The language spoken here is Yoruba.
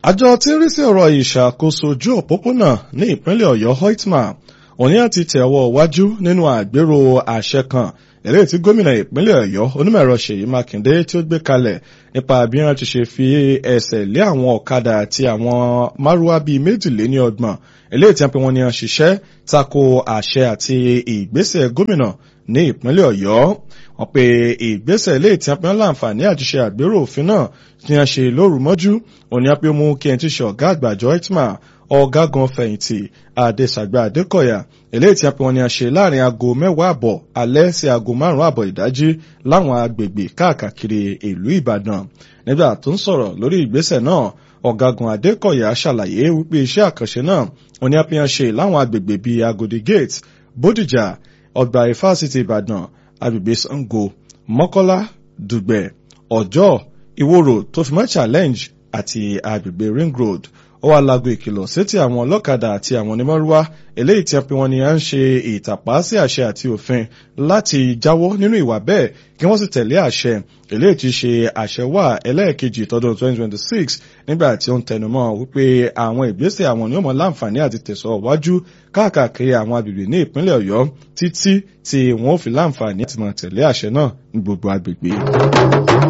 àjọ tí ń rí sí ọ̀rọ̀ ìṣàkóso ojú òpópónà ní ìpínlẹ̀ ọ̀yọ́ hoitma òní àti tẹ̀wọ́ wájú nínú àgbérò àṣẹ kan eléyìí tí gómìnà ìpínlẹ̀ ọ̀yọ́ onímọ̀ẹ̀rọ ṣèyí mákindé tí ó gbé kalẹ̀ nípa bí wọ́n ti ṣe fi ẹsẹ̀ lé àwọn ọ̀kadà àti àwọn márúwá bíi méjìléní ọgbọ̀n eléyìí tí wọ́n pe wọ́n ní wọ́n ṣiṣẹ́ tako àṣẹ àti ìgbésẹ̀ gómìnà ní ìpínlẹ̀ ọ̀yọ́ wọ́n pe ìgbésẹ̀ eléyìí tí wọ́n pe wọ́n láǹfààní àti ṣe àgbérò òfin náà tí wọ́n ṣe lóru mọ́jú òní wọ́n pe mú kí ẹni tí ṣe ọ̀gá àgbà àjọ itma ọ̀gágun fẹ̀yìntì àdèsàgbà àdékọ̀yà eléyìí tí wọ́n pe wọ́n ní a ṣe láàrin aago mẹ́wàá àbọ̀ alẹ́ sí aago márùn-ún àbọ̀ ìdájí láwọn agbègbè káàkiri ìlú ìbàdàn nígbà tó ń sọ̀rọ̀ lórí ìgbésẹ̀ náà ọ̀gágun adékọ̀yà ṣàlàyé wípé iṣẹ́ àkànṣe náà òní a fi hàn ṣe láwọn agbègbè bíi agodi gate bódìjà ọgbà ìfásitì ìbàdàn agbègbè sango mọ́kọ́lá dùgbẹ̀ ọjọ́ ìwòrò tó fi mọ́ challenge àti agbègbè ring road ó wá lago ìkìlọ̀ sétí àwọn ọlọ́kadà àti àwọn onímọ̀rúwá eléyìí tí a pe wọn ni à ń ṣe ìtàpá sí àṣẹ àti òfin láti jáwọ́ nínú ìwà bẹ́ẹ̀ kí wọ́n sì tẹ̀lé àṣẹ eléyìí tí ṣe àṣẹ wà ẹlẹ́ẹ̀kejì tọdún 2026 nígbà tí ó ń tẹnumọ́ wípé àwọn ìgbésẹ̀ àwọn ni ó mọ láǹfààní àti tẹ̀sọ̀ wájú káàkiri àwọn agbègbè ní ìpínlẹ̀ ọ̀yọ́ títí tí wọ́n ó fi láǹfààní àti mọ̀ tẹ̀lé àṣẹ náà ní gbogbo agbègbè.